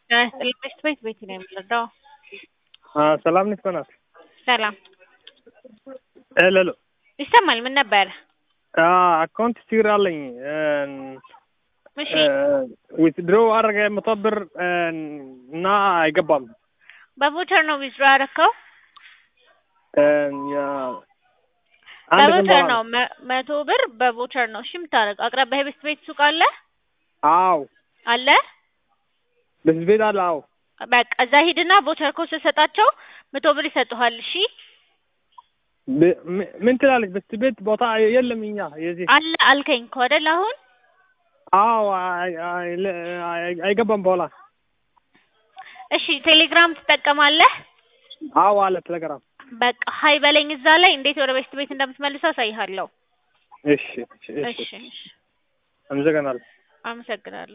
ጤና ይስጥልኝ ቤት ቤት ቤት ነው የምንረዳው። ሰላም ነሽ በናት? ሰላም ሄሎ ሄሎ ይሰማል። ምን ነበር? አካውንት ችግር አለኝ። እሺ ዊትድሮ አደረገ መቶ ብር እና አይገባም። በቮቸር ነው ዊዝድሮ ያደረከው? አንድ ቀን በቮቸር በኋላ ነው መ- መቶ ብር በቮቸር ነው። እሺ የምታደርገው አቅራቢያ ቤት ቤት ሱቅ አለ አዎ አለ በዚህ ቤት አለ። አዎ በቃ እዛ ሂድና ቮቸር ኮድ ስትሰጣቸው መቶ ብር ይሰጡሃል። እሺ ብ- ም- ምን ትላለች? በዚህ ቤት ቦታ የለም እኛ የዚህ አለ አልከኝ እኮ አይደል አሁን አዎ አይ- አይ- ለ- አይ- አይገባም በኋላ እሺ ቴሌግራም ትጠቀማለህ? አዎ አለ ቴሌግራም። በቃ ሀይ በለኝ እዛ ላይ እንዴት ወደ ቤት ቤት እንደምትመልሰው አሳይሃለሁ። እሺ እሺ እሺ እሺ እሺ አመሰግናለሁ። አመሰግናለሁ።